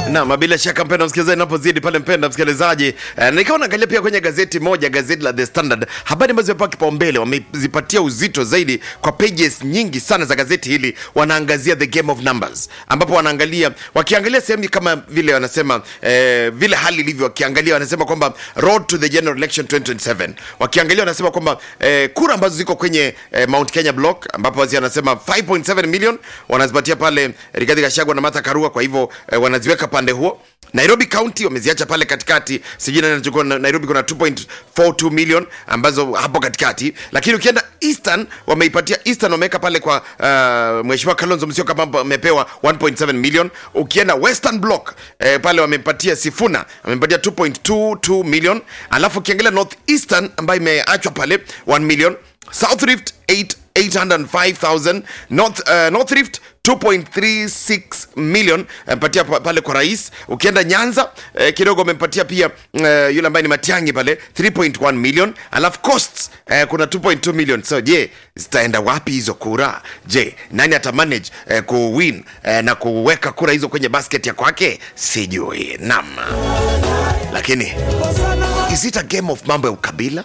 Naam, bila shaka mpenda msikilizaji, napozidi pale mpenda msikilizaji eh, nikawa naangalia pia kwenye gazeti moja, gazeti la The Standard, habari ambazo zimepewa kipaumbele, wamezipatia uzito zaidi kwa pages nyingi sana za gazeti hili. Wanaangazia the game of numbers, ambapo wanaangalia wakiangalia sehemu kama vile wanasema eh, vile hali ilivyo, wakiangalia wanasema kwamba road to the general election 2027 wakiangalia wanasema kwamba eh, kura ambazo ziko kwenye eh, Mount Kenya block, ambapo wazi wanasema 5.7 million wanazipatia pale Rigathi Gachagua na Martha Karua, kwa hivyo eh, wanaziweka pande huo. Nairobi County wameziacha pale katikati, sijui nani anachukua. Na- Nairobi kuna 2.42 million ambazo hapo katikati, lakini ukienda Eastern wameipatia Eastern, wameweka pale kwa uh, Mheshimiwa Kalonzo Musyoka ambapo amepewa 1.7 million. Ukienda Western Block eh, pale wamepatia Sifuna amepatia 2.22 million, alafu ukiangalia North Eastern ambayo imeachwa pale 1 million, South Rift 8 805,000 North, uh, North Rift 2.36 million amepatia pa- pale kwa rais. Ukienda Nyanza eh, kidogo amempatia pia eh, yule ambaye ni Matiangi pale 3.1 million, alafu costs eh, kuna 2.2 million. So je, zitaenda wapi hizo kura? Je, nani ata manage eh, kuwin eh, na kuweka kura hizo kwenye basket ya kwake? Sijui. Naam, lakini is it a game of mambo ya ukabila?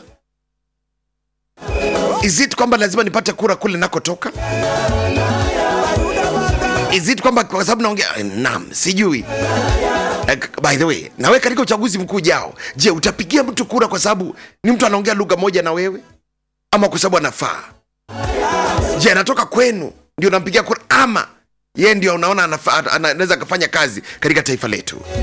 Is it kwamba lazima nipate kura kule nakotoka? Is it kwamba kwa sababu naongea naam, sijui. Eh, by the way, nawe katika uchaguzi mkuu ujao, je, utapigia mtu kura kwa sababu ni mtu anaongea lugha moja na wewe, ama kwa sababu anafaa? Je, anatoka kwenu ndio unampigia kura, ama yeye ndio unaona anafaa- ana- anaweza akafanya kazi katika taifa letu?